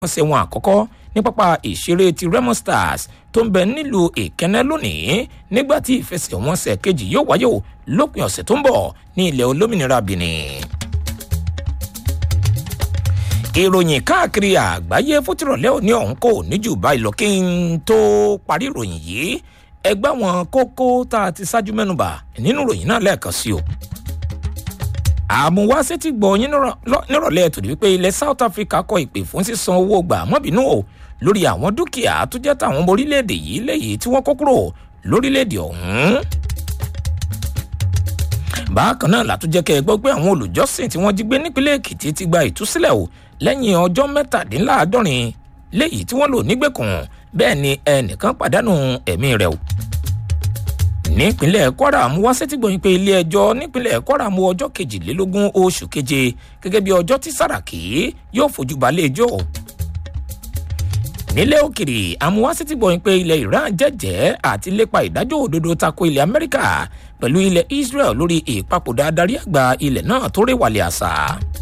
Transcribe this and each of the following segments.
ọ̀sẹ̀ wọn àkọ́kọ́ ní pápá ìṣeré ti remo stars tó ń bẹ nílùú ìkẹ́nẹ́ lónìí nígbà tí ìfẹsẹ̀wọnsẹ̀ kejì yóò wáyé o lópin ọ̀sẹ̀ tó ń bọ̀ ní ilẹ̀ olómìnira benin ìròyìn káàkiri àgbáyé fótìrọ̀lẹ́ òní ọ̀hún kò ní jù báyìí lọ kí n tó parí ìròyìn yìí ẹgbẹ́ àwọn kókó tá a ti ṣáájú mẹ́nuba nínú ìròyìn náà lẹ́ẹ̀kan sí o. àmúwáṣẹ́ ti gbọ́ yín nírọ̀lẹ́ tòní wípé ilẹ̀ south africa kọ ìpè fún sísan owó gbà mọ́bìnú o lórí àwọn dúkìá tó jẹ́ tàwọn ọmọ orílẹ̀-èdè yìí lẹ́yìn tí wọ́n kó kúrò lórílẹ̀-èdè ọ̀hún bákan náà látúnjẹ́ kẹ́ ẹ gbọ́ pé àwọn olùjọ́sìn tí wọ́n jí gbé nípínlẹ̀ èkìtì ti gba ìtúsílẹ̀ o lẹ́yìn ọjọ́ mẹ́tàdínláàádọ́rin léyìí tí wọ́n lò nígbèkùn bẹ́ẹ̀ ni ẹnìkan pàdánù ẹ̀mí rẹ̀ o. nípínlẹ̀ kwara mú wá sétí gbòyìn pé ilé ẹjọ́ nípínlẹ̀ kwara mú ọjọ́ kejìlélógún oṣù keje gẹ́gẹ́ bí ọjọ́ tí sàràkí yóò fojú balẹ̀ ẹjọ́ o. nílẹ̀ òkèrè amúwásítì gbòyìn pé ilẹ̀ iran jẹ́jẹ́ àti lépa ìdájọ́ òdodo tako ilẹ̀ amẹ́ríkà pẹ̀lú ilẹ̀ israel lórí ìpapòdà adarí àgbà ilẹ̀ náà tó réwàlẹ̀ àṣà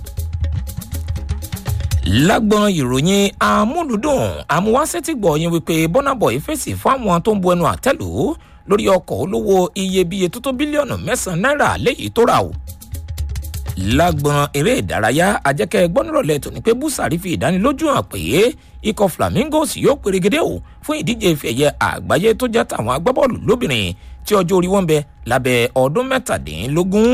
lágbọn ìròyìn amúlùdùn amúwásẹ́tì gbọ̀ọ́yìn wípé bọ́nàbọ̀ fèsì fáwọn tó ń bu ẹnu àtẹ́lù lórí ọkọ̀ olówó iyebíye tó tó bílíọ̀nù mẹ́sàn-án náírà léyìí tó rà o. lágbọn eré ìdárayá ajẹ́kẹ́ gbọ́nrọ̀lẹ́ tòní pé búsàrí fi ìdánilójú hàn pé ikọ̀ flamingos yóò pèrègede o fún ìdíje ìfẹ̀yẹ àgbáyé tó jẹ́ tàwọn agbábọ́ọ̀lù lóbìnrin tí ọjọ́ orí wọn bẹ lábẹ́ ọdún mẹ́tàdínlógún.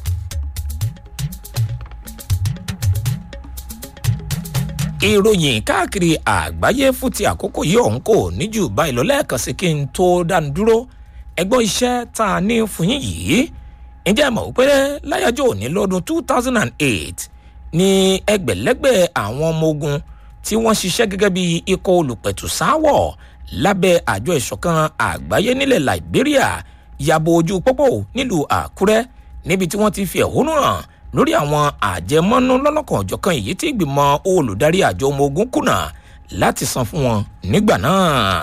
ìròyìn káàkiri àgbáyé fún ti àkókò yìí ọ̀hún kò ní jù báyìí lọ lẹ́ẹ̀kan sí kí n tó dánu dúró ẹgbọ́n iṣẹ́ tá a ní fún yín yìí ǹjẹ́ ẹ mọ̀ pé láyájọ́ òní lọ́dún two thousand and eight ní ẹgbẹ̀lẹ́gbẹ̀ àwọn ọmọ ogun tí wọ́n ṣiṣẹ́ gẹ́gẹ́ bí ikọ̀ olùpẹ̀tù sáwọ̀ lábẹ́ àjọ ìṣọ̀kan àgbáyé nílẹ̀ liberia yàbò ojú pópó nílùú àkúrẹ́ níbi tí wọ́n ti fi ẹ̀hónú hàn lórí àwọn àjẹmọ́nú lọ́lọ́kan ọ̀jọ̀kan èyí tí ìgbìmọ̀ olùdarí àjọ ọmọ ogun kùnà láti san fún wọn nígbà náà.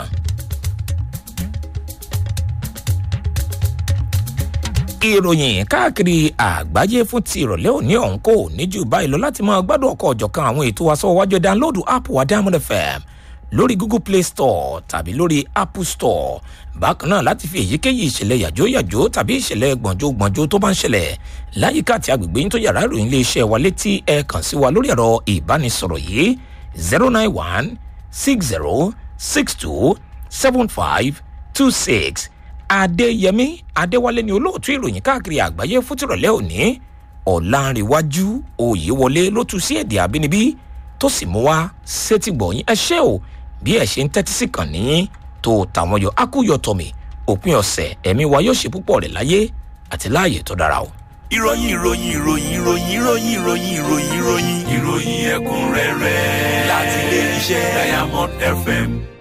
ìròyìn káàkiri àgbáyé fún ti ìrọ̀lẹ́ òní ọ̀hún kò ní jù báyìí lọ láti máa gbádùn ọkọ̀ ọ̀jọ̀kan àwọn ètò aṣọ́wájú dáńlódù app wa diamond fm lórí google play store tàbí lórí apple store bákan náà láti fi èyíkéyìí ìṣẹ̀lẹ̀ yàjóyàjó tàbí ìṣẹ̀lẹ̀ gbọ̀njógbọ̀njó tó bá ń ṣẹlẹ̀ láyìíká àti agbègbè yín tó yàrá ìròyìn iléeṣẹ́ wa létí ẹ kàn sí wa lórí ẹ̀rọ ìbánisọ̀rọ̀ yìí zero nine one six zero six two seven five two six adéyẹmí adéwálé ni olóòtú ìròyìn káàkiri àgbáyé fútìrọ̀lẹ́ òní ọ̀làǹrẹ̀wájú òyewọlé ló tu sí èdè àbínibí tó sì mú wá sétìgbọ̀yìn ẹ ṣé o bí ẹ ṣe ń tẹ́tí sí kàn ní tó tàwọn yọ akúyọ tọmì òpin ọ̀sẹ̀ ẹ̀mí wa yóò ṣe púpọ̀ rẹ̀ láyé àti láàyè tó dára o. ìròyìn ìròyìn ìròyìn ìròyìn ìròyìn ìròyìn ìròyìn ìròyìn ìròyìn ẹ̀kúnrẹ́rẹ́ láti ilé iṣẹ́ diamond fm